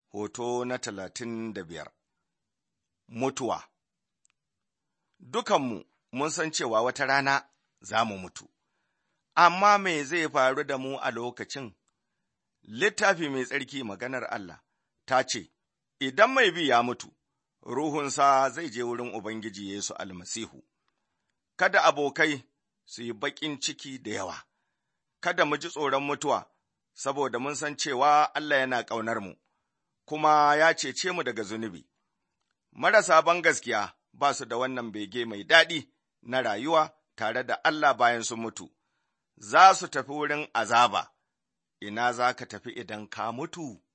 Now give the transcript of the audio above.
hoto na talatin da biyar. Mutuwa Dukanmu mun san cewa wata rana za mu mutu, amma me zai faru da mu a lokacin? Littafi mai tsarki maganar Allah ta ce, Idan mai bi ya mutu, ruhunsa zai je wurin Ubangiji Yesu almasihu. Kada abokai su yi baƙin ciki da yawa, kada mu ji tsoron mutuwa, saboda mun san cewa Allah yana ƙaunar mu, kuma ya cece mu daga zunubi. Marasa ban gaskiya ba su da wannan bege mai daɗi na rayuwa tare da Allah bayan sun mutu, za su tafi wurin azaba, ina za ka tafi idan ka mutu?